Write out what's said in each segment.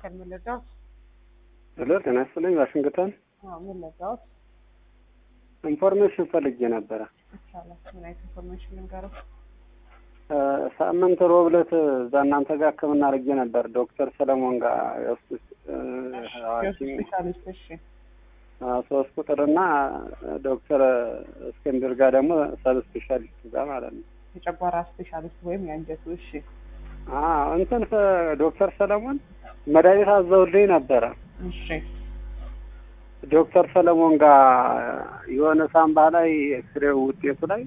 ማዕከል ምን ልርዳዎት? ሄሎ ጤና ይስጥልኝ። ዋሽንግተን አዎ ምን ልርዳዎት? ኢንፎርሜሽን ፈልጌ ነበረ። ይቻላል። ምን አይነት ኢንፎርሜሽን ልንገረው? እ ሳምንት ሮብ ዕለት እዛ እናንተ ጋር ሕክምና አድርጌ ነበር ዶክተር ሰለሞን ጋር የውስጥ እ ሐኪም ስፔሻሊስት እሺ። አ፣ ሶስት ቁጥር እና ዶክተር እስክንድር ጋር ደግሞ ሰብ ስፔሻሊስት ጋር ማለት ነው። የጨጓራ ስፔሻሊስት ወይም የአንጀቱ እሺ። አ እንትን ፈ- ዶክተር ሰለሞን መድኃኒት አዘውልኝ ነበረ። እሺ ዶክተር ሰለሞን ጋር የሆነ ሳምባ ላይ ኤክስሬ ውጤቱ ላይ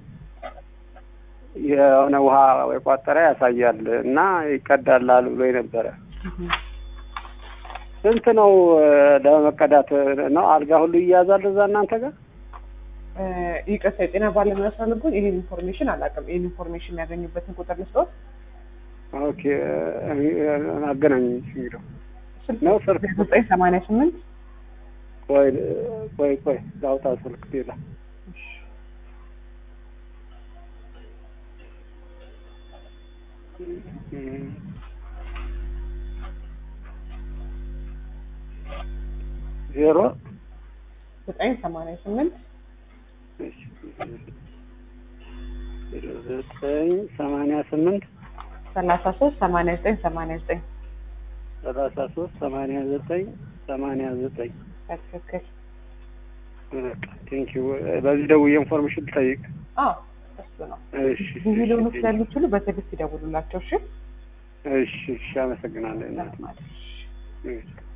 የሆነ ውሃ የቋጠረ ያሳያል እና ይቀዳላል ብሎ ነበረ። እህ። ስንት ነው እ፣ ለመቀዳት ነው? አልጋ ሁሉ ይያዛል እዛ እናንተ ጋር? እ፣ ይቅርታ የጤና ባለሙያ ስላልኩኝ ይሄን ኢንፎርሜሽን አላውቅም። ይሄን ኢንፎርሜሽን የሚያገኙበትን ቁጥር ልስጦት? ኦኬ እ፣ አገናኝ እንግዲህ ስልክ ነው ስልክ ዘጠኝ ሰማንያ ስምንት ቆይ ቆይ ቆይ ላውጣ ስልክ ሌላ ዜሮ ዘጠኝ ሰማንያ ስምንት ዘጠኝ ሰማንያ ስምንት ሰላሳ ሶስት ሰማንያ ዘጠኝ ሰማንያ ዘጠኝ ሰላሳ ሶስት ሰማንያ ዘጠኝ ሰማንያ ዘጠኝ በትክክል ቴንኪው በዚህ ደውዬ ኢንፎርሜሽን ልጠይቅ አዎ እሱ ነው። እሺ ብዙ ሊሆኑ ስለሚችሉ በትዕግስት ይደውሉላቸው። እሺ እሺ እሺ አመሰግናለሁ እናት ማለት እሺ